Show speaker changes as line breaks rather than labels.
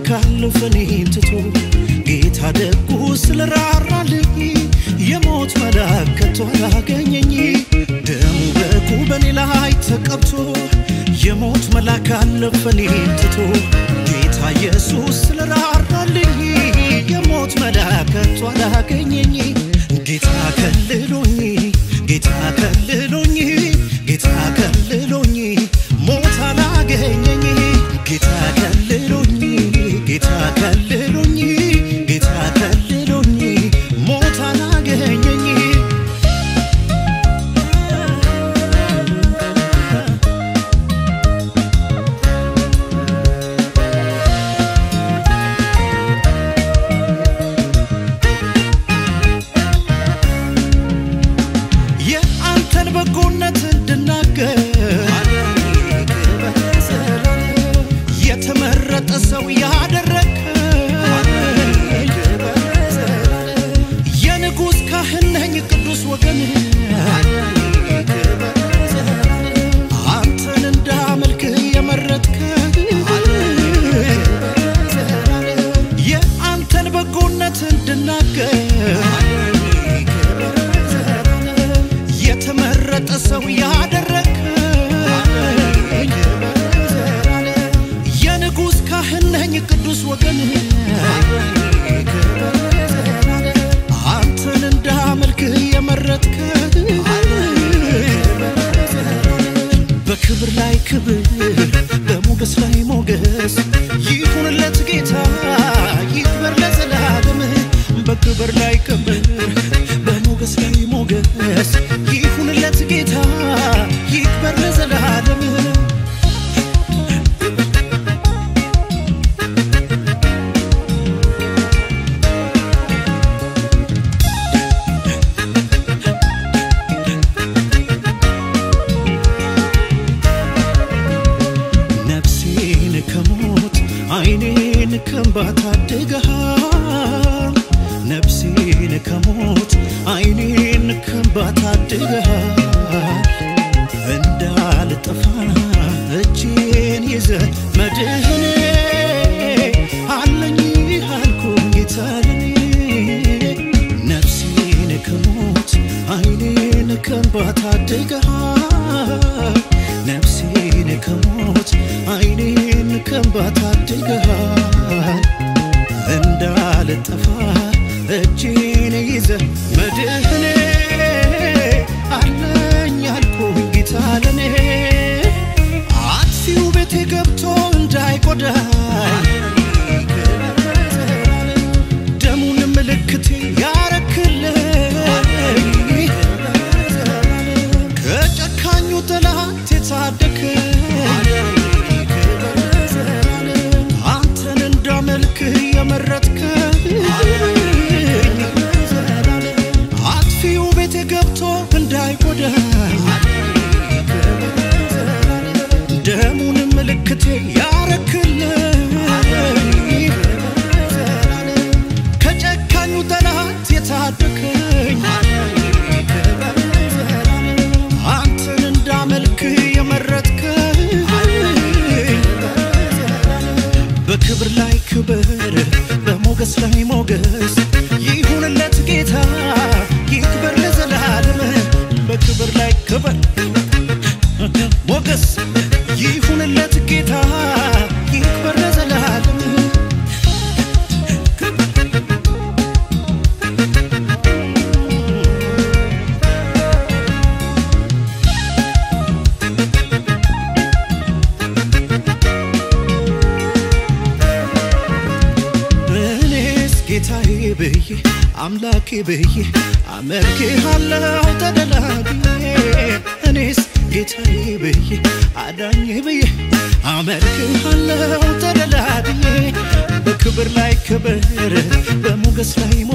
መላክ አለፈ እኔን ትቶ ጌታ ደጉ ስለራራልኝ የሞት መላክ ከቶ አላገኘኝ ደሙ በጉ በኔ ላይ ተቀብቶ የሞት መላክ አለፈ እኔን ትቶ ጌታ ኢየሱስ ስለራራልኝ የሞት መላክ ከቶ አላገኘኝ ጌታ ከልሎኝ ጌታ ከልሎኝ ጌታ ከልሎኝ ሞት አላገኘኝ ጌታ ከልሎኝ ጌታ ከልሎኝ ጌታ ከልሎኝ ሞት አላገኘኝ የአንተን በጎነት እንድናገር የተመረጠ ሰው ያደረግ የንጉሥ ካህን ነኝ ቅዱስ ወገን አንተን እንዳመልክ የመረጥከ የአንተን በጎነት እንድናገር የተመረጠ ሰው ያደረግ የንጉሥ ካህን ነኝ ቅዱስ ወገን አንተን እንዳመልክ የመረጥከ በክብር ላይ ክብር በሞገስ ላይ ሞገስ ይሁንለት ጌታ ይክበር ለዘላለም በክብር ላይ ክብር በሞገስ ላይ ሞገስ ይሁንለት ጌታ ይክበር ለዘላለም ነፍሴን ከሞት አይኔን ከእንባ ታድገሃል ነፍሴን ከሞት አይኔን ከእንባ ታድገሃል እንዳልጠፋ እጄን ይዘ መድህኔ አለኝ አልኩኝ ጌታ ለኔ ነፍሴን ከሞት አይኔን ከእንባ ታድገሃል ነፍሴን ከሞት አይኔን ከእንባ ታድገሃል እንዳልጠፋ እጄን ይዘ መድህኔ አለኝ አልኩኝ ጌታ ለኔ አጥፊው ቤቴ ገብቶ እንዳይጎዳኝ ደሙን ምልክቴ ያረክልኝ ከጨካኙ ጠላት የታደከኝ አንተን እንዳመልክ የመረጥከኝ አጥፊው ቤቴ ገብቶ እንዳይጎዳኝ ደሙን ምልክቴ ያረክልኝ ከጨካኙ ጠላት የታደከኝ አንተን እንዳመልክ የመረጥከኝ በክብር ላይ ክብር በሞገስ ላይ ሞገስ ይሁንለት ጌታ ይክበር ለዘላለም በክብር ላይ ክብር ሞገስ ይሁንለት ጌታ ይክበር ለዘላለም እኔስ ጌታዬ ብዬ አምላኬ ብዬ አመልክሃለሁ ተደላድዬ እኔስ ጌታዬ ብዬ አዳኜ ብዬ አመልክሃለሁ ተደላድዬ በክብር ላይ ክብር በሞገስ ላይ